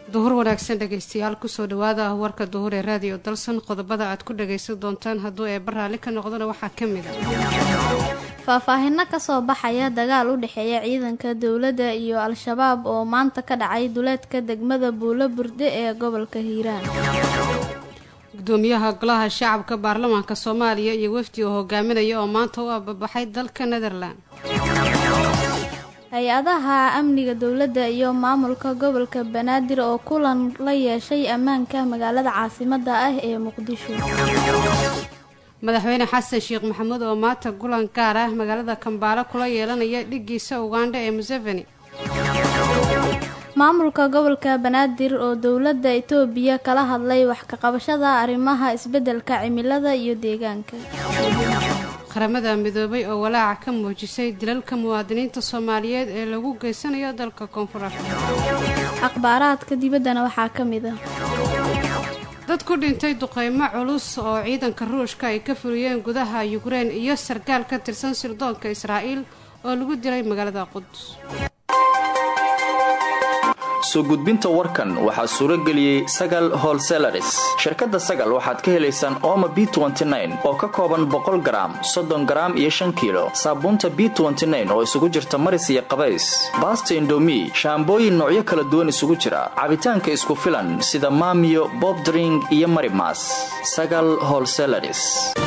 duhur wanaagsan dhegaystayaal kusoo dhawaada warka duhur ee raadiyo dalsan qodobada aad ku dhagaysan doontaan hadduu eebba raalli ka noqdona waxaa ka mid a faahfaahino kasoo baxaya dagaal u dhexeeya ciidanka dowladda iyo al-shabaab oo maanta ka dhacay duleedka degmada buulo burde ee gobolka hiiraan gudoomiyaha golaha shacabka baarlamaanka soomaaliya iyo wafdi oo hogaaminaya oo maanta u ababaxay dalka netherland hay-adaha amniga dowladda iyo maamulka gobolka banaadir oo kulan la yeeshay ammaanka magaalada caasimada ah ee muqdisho madaxweyne xasan sheekh maxamuud oo maanta kulan gaar ah magaalada kambaalo kula yeelanaya dhigiisa ugandha ee museveni maamulka gobolka banaadir oo dowladda itoobiya kala hadlay wax ka qabashada arrimaha isbeddelka cimilada iyo deegaanka qaramada midoobay oo walaaca ka muujisay dilalka muwaadiniinta soomaaliyeed ee lagu geysanayo dalka koonfur afrika akhbaaraadka dibaddana waxaa ka mid ah dad ku dhintay duqeymo culus oo ciidanka ruushka ay ka fuliyeen gudaha yukrein iyo sarkaal ka tirsan sirdoonka israa'iil oo lagu dilay magaalada qudus soo gudbinta warkan waxaa suuro geliyey sagal holselaris shirkadda sagal waxaad ka helaysaan ooma b oo ka kooban boqol garaam soddon garaam iyo shan kiilo saabuunta b oo isugu jirta maris iyo qabays baasta indomi shaambooyin noocyo kala duwan isugu jira cabitaanka isku filan sida maamiyo bobdring iyo marimas sagal holselaris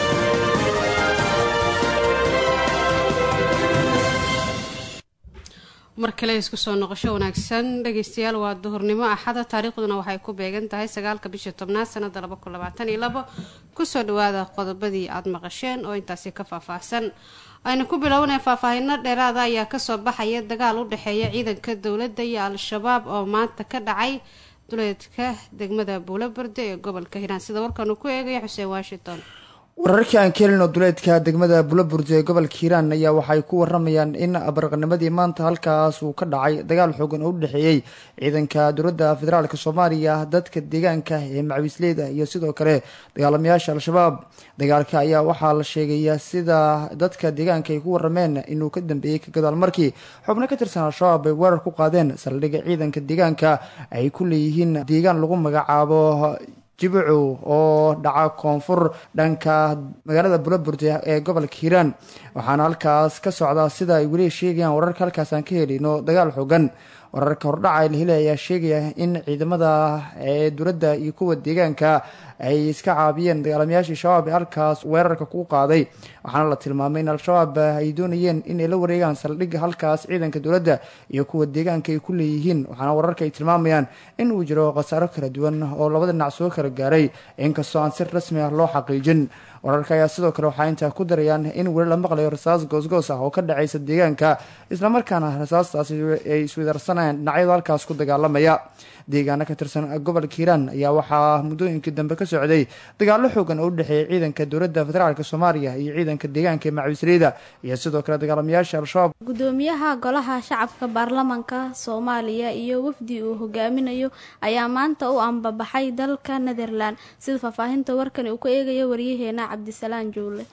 mar kale isku soo noqosho wanaagsan dhegaystayaal waa duhurnimo axada taariikhduna waxay ku beegan tahay sagaalka bisha tobnaad sanada laba kun labaatan iyo labo kusoo dhawaada qodobadii aada maqasheen oo intaasi ka faahfaahsan aynu ku bilownay faahfaahino dheeraada ayaa kasoo baxaya dagaal u dhexeeya ciidanka dowladda iyo al-shabaab oo maanta ka dhacay duleedka degmada buulaberde ee gobolka hiiraan sida warkaanu ku eegaya xuseen washington wararkii aan ka helino duleedka degmada bulaburde ee gobolka hiiraan ayaa waxay ku waramayaan in baraqnimadii maanta halkaas uu ka dhacay dagaal xoogan oo u dhexeeyey ciidanka dowladda federaalk soomaaliya dadka deegaanka ee macawiisleyda iyo sidoo kale dagaalamayaasha al-shabaab dagaalka ayaa waxaa la sheegaya sida dadka deegaanka ay ku warameen inuu ka dambeeyey ka gadaal markii xubno ka tirsan al-shabaab ay weerar ku qaadeen saldhigga ciidanka deegaanka ay ku leeyihiin deegaan lagu magacaabo jibucu oo dhaca koonfur dhanka magaalada bulaburde ee gobolka hiiraan waxaana halkaas ka socdaa sida ay weli sheegayaan wararka halkaas aan ka helino dagaal xoogan wararka hordhaca la helay ayaa sheegaya in ciidamada ee dowladda iyo kuwa deegaanka ay iska caabiyeen dagaalamayaashii shabaab ee halkaas weerarka ku qaaday waxaana la tilmaamay in al-shabaab ay doonayeen inay la wareegaan saldhigga halkaas ciidanka dowladda iyo kuwa deegaanka ay ku leeyihiin waxaana wararka ay tilmaamayaan in uu jiro khasaaro kala duwan oo labada dhinac soo kala gaaray inkastoo aan si rasmi ah loo xaqiijin wararka ayaa sidoo kale waxaa intaa ku darayaan in weli la maqlayo rasaas goosgoos ah oo ka dhacaysa deegaanka islamarkaana rasaastaasi ay iswidarsanayaan dhinacyada halkaas ku dagaalamaya deegaano ka tirsan gobolka hiiraan ayaa waxaa muddooyinkii dambe ka socday dagaalo xoogan oo u dhexeeya ciidanka dowladda federaalk soomaaliya iyo ciidanka deegaanka ee macawisleyda iyo sidoo kale dagaalamayaasha al-shabaab gudoomiyaha golaha shacabka baarlamanka soomaaliya iyo wafdi uu hogaaminayo ayaa maanta u ambabaxay dalka netherland sida faahfaahinta warkani uu ka eegayo waryaheena cabdisalaan juule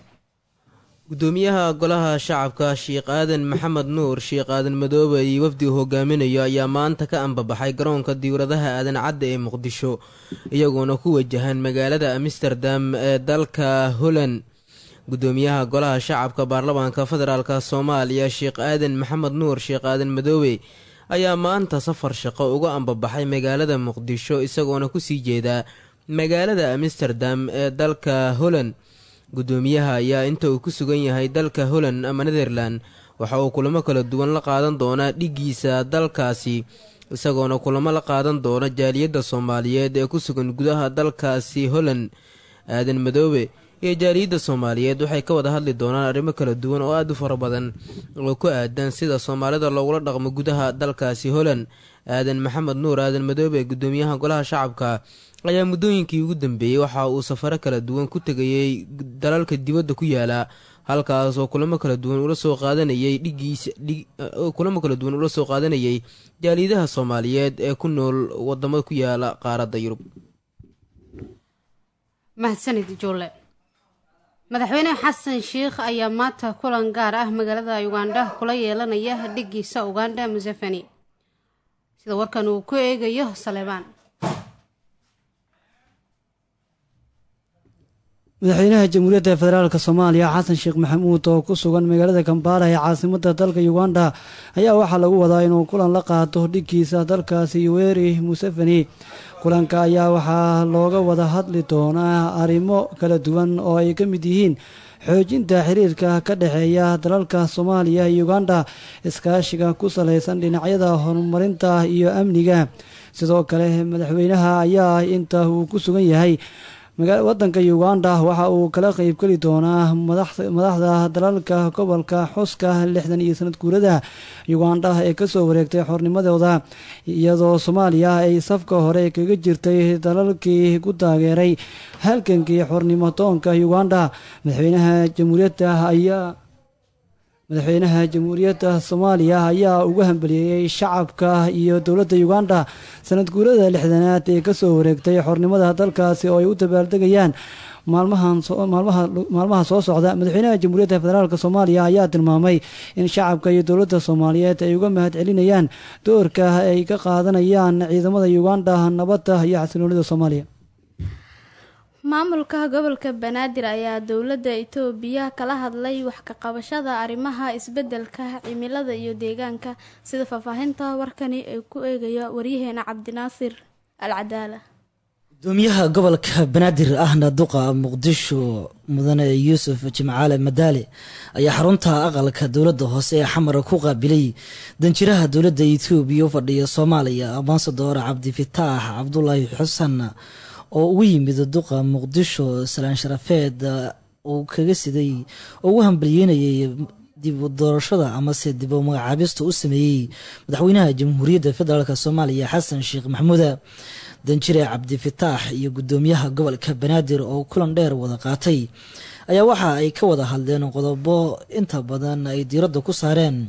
gudoomiyaha golaha shacabka sheekh aadan maxamed nuur sheekh aadan madoobe iyo wafdi uu hogaaminayo ayaa maanta ka ambabaxay garoonka diwradaha aadan cadda ee muqdisho iyagoona ku wajahan magaalada amsterdam ee dalka holland gudoomiyaha golaha shacabka baarlamaanka federaalk soomaaliya sheekh aadan maxamed nuur sheekh aadan madoobe ayaa maanta safar shaqo uga ambabaxay magaalada muqdisho isagoona kusii jeedaa magaalada amsterdam ee dalka holland gudoomiyaha ayaa inta uu ku sugan yahay dalka holland ama netherland waxa uu kulamo kala duwan la qaadan doonaa dhigiisa dalkaasi isagoona kulamo la qaadan doona jaaliyadda soomaaliyeed ee ku sugan gudaha dalkaasi holland aadan madoobe iyo jaaliyadda soomaaliyeed waxay ka wada hadli doonaan arrimo kala duwan oo aada u fara badan oo ku aadan sida soomaalida loogula dhaqmo gudaha dalkaasi holland aadan maxamed nuur aadan madoobe gudoomiyaha golaha shacabka ayaa muddooyinkii ugu dambeeyey waxa uu safaro kala duwan ku tegayey dalalka dibadda ku yaala halkaas oo kulamo kala duwan ula soo qaadanayay dhigiisa kulamo kala duwan ula soo qaadanayay jaaliyadaha soomaaliyeed ee ku nool wadamada ku yaala qaaradda yurub mahadsanid juule madaxweyne xasan sheikh ayaa maanta kulan gaar ah magaalada ugandha kula yeelanaya dhigiisa ugandha museveni sida warkan uu ku eegayo saleebaan madaxweynaha jamhuuriyadda federaalk soomaaliya xasan sheekh maxamuud oo ku sugan magaalada kambaala ee caasimada dalka uganda ayaa waxaa lagu wadaa inuu kulan la qaato dhiggiisa dalkaasi yoweri museveni kulanka ayaa waxaa looga wada hadli doonaa arrimo kala duwan oo ay ka mid yihiin xoojinta xiriirka ka dhexeeya dalalka soomaaliya iyo uganda iskaashiga ku salaysan dhinacyada horumarinta iyo amniga sidoo kale madaxweynaha ayaa inta uu ku sugan yahay wadanka uganda waxa uu kala qeybgeli doonaa madaxda dalalka gobolka xuska lixdan iyo sanad guurada uganda ee kasoo wareegtay xornimadooda iyadoo soomaaliya ay safka hore kaga jirtay dalalkii ku taageeray halgankii xornimo toonka uganda madaxweynaha jamhuuriyadda ayaa madaxweynaha jamhuuriyadda soomaaliya ayaa ugu hambaliyeeyey shacabka iyo dowladda uganda sanad guurada lixdanaad ee kasoo wareegtay xornimada dalkaasi oo ay u dabaaldegayaan maalmaha soo socda madaxweynaha jamhuuriyadda federaalk soomaaliya ayaa tilmaamay in shacabka iyo dowladda soomaaliyeed ay uga mahad celinayaan doorka ay ka qaadanayaan ciidamada uganda nabadda iyo xasiloonida soomaaliya maamulka gobolka banaadir ayaa dowladda itoobiya kala hadlay wax ka qabashada arrimaha isbedelka cimilada iyo deegaanka sida faahfaahinta warkani ay ku eegayo waryaheena cabdinaasir al cadaala gudoomiyaha gobolka banaadir ahna duqa muqdisho mudane yuusuf jimcaale madaale ayaa xarunta aqalka dowladda hoose ee xamara ku qaabilay danjiraha dowladda itoobiya u fadhiya soomaaliya ambasador cabdifitaax cabdulaahi xasan oo ugu yimid duqa muqdisho salaan sharafeed uu kaga siday oo ugu hambalyeynayay dib u doorashada amase dib u magacaabista u sameeyey madaxweynaha jamhuuriyadda federaalk soomaaliya xasan sheekh maxamuuda danjire cabdifitaax iyo gudoomiyaha gobolka banaadir oo kulan dheer wada qaatay ayaa waxa ay ka wada hadleen qodobo inta badan ay diiradda ku saareen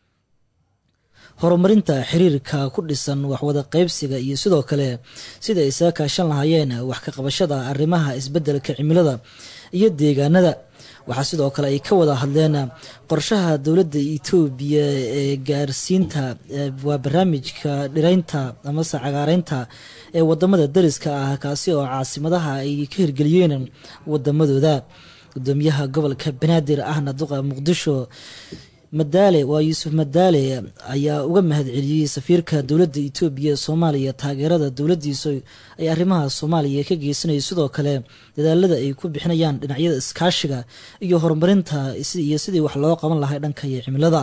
horumarinta xiriirka ku dhisan waxwada qaybsiga iyo sidoo kale sida ay isaga kaashan lahaayeen wax ka qabashada arrimaha isbedelka cimilada iyo deegaanada waxaa sidoo kale ay ka wada hadleen qorshaha dowladda itoobiya ee gaarsiinta waa barnaamijka dhiraynta amase cagaareynta ee wadamada dariska ah kaasi oo caasimadaha ay ka hirgeliyeen wadamadooda gudoomiyaha gobolka banaadir ahna duqa muqdisho madaale waa yuusuf madaale ayaa uga mahad celiyey safiirka dowladda itoobiya ee soomaaliya taageerada dowladdiisu ay arrimaha soomaaliya ka geysanayso sidoo kale dadaalada ay ku bixinayaan dhinacyada iskaashiga iyo horumarinta iyo sidii wax loo qaban lahay dhanka iyo cimilada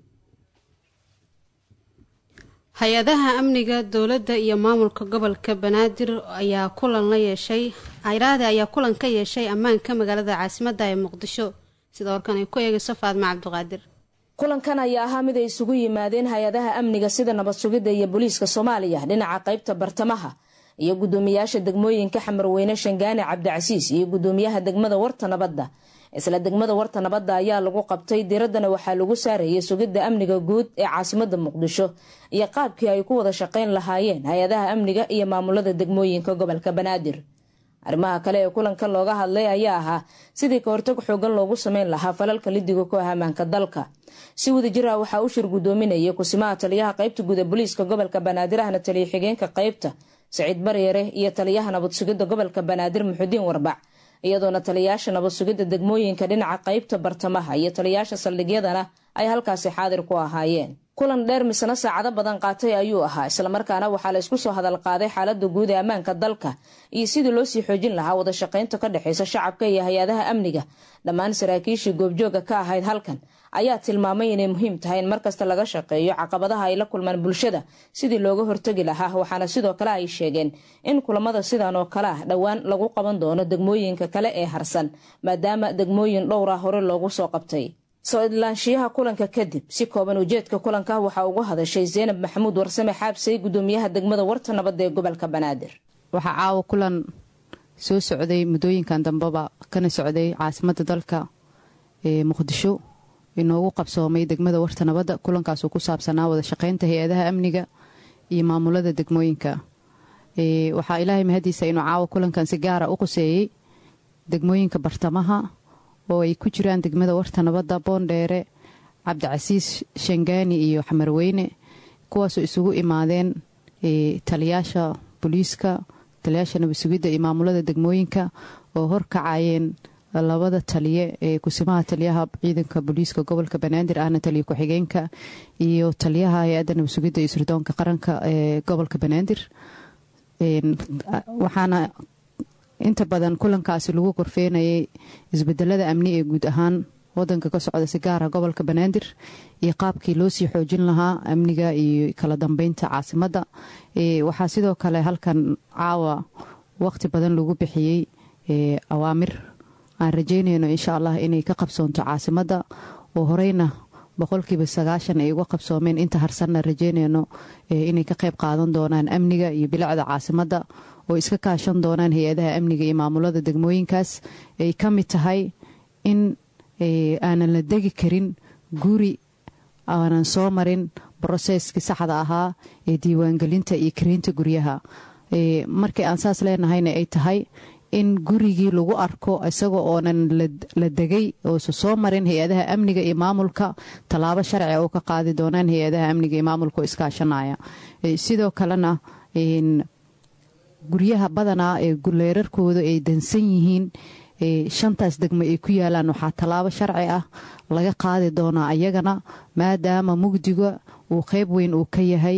hay-adaha amniga dowladda iyo maamulka gobolka banaadir ayaa kulan la yeeshay ayraade ayaa kulan ka yeeshay ammaanka magaalada caasimadda ee muqdisho sida warkan ay ku eegayso faadma cabdiqaadir kulankan ayaa ahaa mid ay isugu yimaadeen hay-adaha amniga sida nabad sugidda iyo booliiska soomaaliya dhinaca qaybta bartamaha iyo guddoomiyaasha degmooyinka xamarweyne shangaane cabdicasiis iyo guddoomiyaha degmada warta nabadda isla degmada warta nabadda ayaa lagu qabtay diraddana waxaa lagu saarayay sugidda amniga guud ee caasimada muqdisho iyo qaabkii ay ku wada shaqayn lahaayeen hay-adaha amniga iyo maamulada degmooyinka gobolka banaadir arrimaha kale ee kulanka looga hadlay ayaa ahaa sidii ka hortag xoogan loogu sameyn lahaa falalka lidiga ku ah ammaanka dalka si wadajir ah waxaa u shir guddoominayay kusimaha taliyaha qaybta guud ee booliiska gobolka banaadir ahna taliya xigeenka qaybta saciid baryare iyo taliyaha nabad sugidda gobolka banaadir muxudiin warbac iyadoona taliyayaasha nabad sugidda degmooyinka dhinaca qaybta bartamaha iyo taliyayaasha saldhigyadana ay halkaasi xaadir ku ahaayeen kulan dheer misna saacado badan qaatay ayuu ahaa islamarkaana waxaa la isku soo hadal qaaday xaalada guud ee ammaanka dalka iyo sidii loo sii xoojin lahaa wada shaqaynta ka dhexeysa shacabka iyo hay-adaha amniga dhammaan saraakiishii goobjooga ka ahayd halkan ayaa tilmaamay inay muhiim tahay in markasta laga shaqeeyo caqabadaha ay la kulmaan bulshada sidii looga hortagi lahaa waxaana sidoo kale ay sheegeen in kulamada sidan oo kale ah dhowaan lagu qaban doono degmooyinka kale ee harsan maadaama degmooyin dhowra hore loogu soo qabtay soo idlaanshiyaha kulanka kadib si kooban ujeedka kulanka waxaa ugu hadashay zeynab maxamuud warsame xaabsay gudoomiyaha degmada warta nabadda ee gobolka banaadir waxaa caawa kulan soo socday muddooyinkan dambeba kana socday caasimadda dalka ee muqdisho inoogu qabsoomay degmada warta nabadda kulankaasoo ku saabsanaa wada shaqaynta hay-adaha amniga iyo maamulada degmooyinka waxaa ilaahay mahadiisa inuu caawa kulankan si gaara u quseeyey degmooyinka bartamaha oo ay ku jiraan degmada warta nabadda boondheere cabdicasiis shangaani iyo xamarweyne kuwaasoo isugu imaadeen taliyaasha booliiska taliyaasha nabadsugidda iyo maamulada degmooyinka oo horkacayeen labada taliye ee kusimaha taliyaha ciidanka booliiska gobolka banaadir ahna taliya ku-xigeenka iyo taliyaha hay-adda nabadsugidda iyo sirdoonka qaranka ee gobolka banaadir waxaana inta badan kulankaasi lagu korfeenayay isbedelada amni ee guud ahaan wadanka ka socda si gaara gobolka banaadir iyo qaabkii loo sii xoojin lahaa amniga iyo kala dambeynta caasimadda waxaa sidoo kale halkan caawa waqti badan lagu bixiyey awaamir aan rajeynayno insha allah inay ka qabsoonto caasimadda oo horeyna boqolkiiba sagaashan ay uga qabsoomeen inta harsanna rajeynayno inay ka qayb qaadan doonaan amniga iyo bilicda caasimadda oo iska kaashan doonaan hay-adaha amniga iyo maamulada degmooyinkaas ay ka mid tahay in aanan la degi karin guri aanan soo marin broseskii saxda ahaa ee diiwaangelinta iyo kareynta guryaha markii aan saas leenahayna ay tahay in gurigii lagu arko isaga oonan la degay oosa soo marin hay-adaha amniga iyo maamulka tallaabo sharci oo ka qaadi doonaan hay-adaha amniga iyo maamulka oo iskaashanaya sidoo kalena guryaha badanaa ee leerarkooda ay dansan yihiin shantaas degmo ay ku yaalaan waxaa tallaabo sharci ah laga qaadi doonaa ayagana maadaama mugdiga uu qeyb weyn uu ka yahay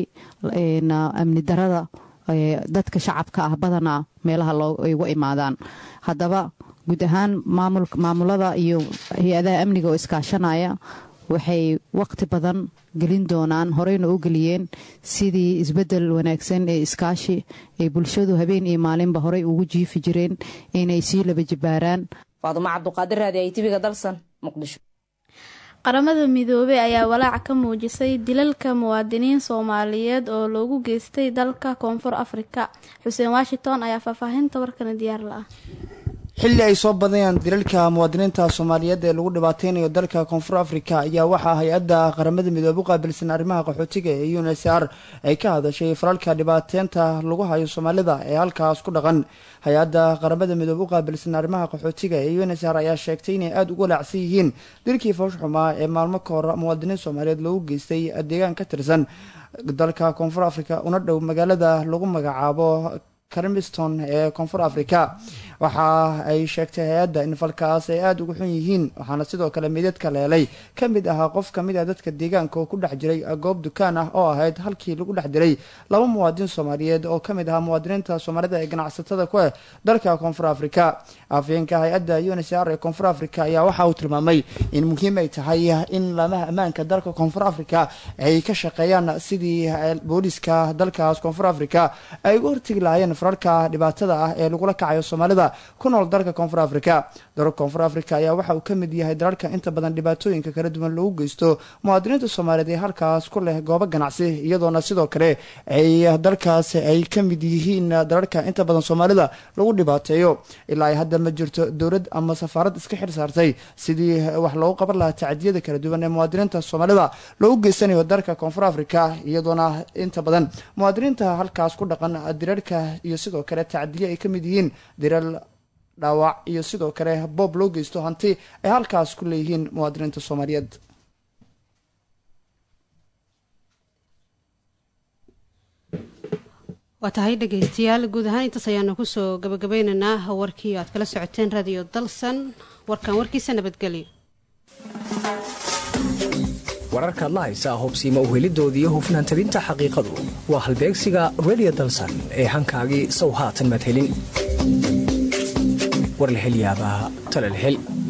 amni darada dadka shacabka ah badanaa meelaha ay uga imaadaan haddaba guud ahaan maamulada iyo hay-adaha amniga oo iskaashanaya waxay waqti badan gelin doonaan horeyna u geliyeen sidii isbedel wanaagsan ee iskaashi ay bulshadu habeen iyo maalinba horey ugu jiifi jireen inay sii laba jibaaraan faadumo cabduqaadir raadi ay tibiga dalsan muqdisho qaramada midoobey ayaa walaac ka muujisay dilalka muwaadiniin soomaaliyeed oo loogu geystay dalka koonfur afrika xuseen washington ayaa faahfaahinta warkana diyaar la ah xilli ay soo badayaan dilalka muwaadiniinta soomaaliyeed ee lagu dhibaateynayo dalka koonfur afrika ayaa waxaa hay-adda qaramada midoobe u qaabilsan arrimaha qaxootiga ee u n s r ay ka hadashay falalka dhibaateynta lagu hayo soomaalida ee halkaas ku dhaqan hay-adda qaramada midoobe u qaabilsan arrimaha qaxootiga ee u n s r ayaa sheegtay inay aada ugu walaacsan yihiin dilkii foosh xumaa ee maalmo ka hor muwaadiniin soomaaliyeed loogu geystay deegaan ka tirsan dalka koonfur afrika una dhow magaalada lagu magacaabo carmiston ee koonfur africa waxa ay sheegtay hay-adda in falkaas ay aada uga xun yihiin waxaana sidoo kale midadka leelay ka mid ahaa qof kamid ah dadka deegaanka oo ku dhex jiray goob dukaan ah oo ahayd halkii lagu dhex diray laba muwaadin soomaaliyeed oo kamid ahaa muwaadiniinta soomaalida ee ganacsatada ku ah dalka koonfur africa afyeenka hay-adda u n s r ee koonfur africa ayaa waxa uu tilmaamay in muhiim ay tahay in laamaha ammaanka dalka koonfur africa ay ka shaqeeyaan sidii booliska dalkaas koonfur africa ay uga hortegi lahaayeen fararka dhibaatada ah ee lagula kacayo soomaalida ku nool dalka koonfur africa dalalka koonfur africa ayaa waxa uu ka mid yahay dalalka inta badan dhibaatooyinka kala duwan lagu geysto muwaadiniinta soomaaliyeed ee halkaas ku leh goobo ganacsi iyadoona sidoo kale ay dalkaas ay ka mid yihiin dalalka inta badan soomaalida lagu dhibaateeyo ilaa ay hadda ma jirto dowlad ama safaarad iska xil saartay sidii wax loogu qaban lahaa tacdiyada kala duwan ee muwaadiniinta soomaalida loogu geysanayo dalka koonfur africa iyadoona inta badan muwaadiniinta halkaas ku dhaqan dirarka iyo sidoo kale tacdiye ay ka mid yihiin diral dhaawac iyo sidoo kale boob loo geysto hanti ay halkaas ku leeyihiin muwaadiniinta soomaaliyeed waa tahay dhegeystayaal guud ahaan intaas ayaanu kusoo gabagabeynaynaa warkii aad kala socoteen radio dalsan warkan warkiisa nabadgelyo wararkaad la haysaa hobsiima uhelidooda iyo hufnaan tabinta xaqiiqadu waa halbeegsiga redio dalsan ee hankaagii sow haatan madhelin war la hel yaabaa talal hel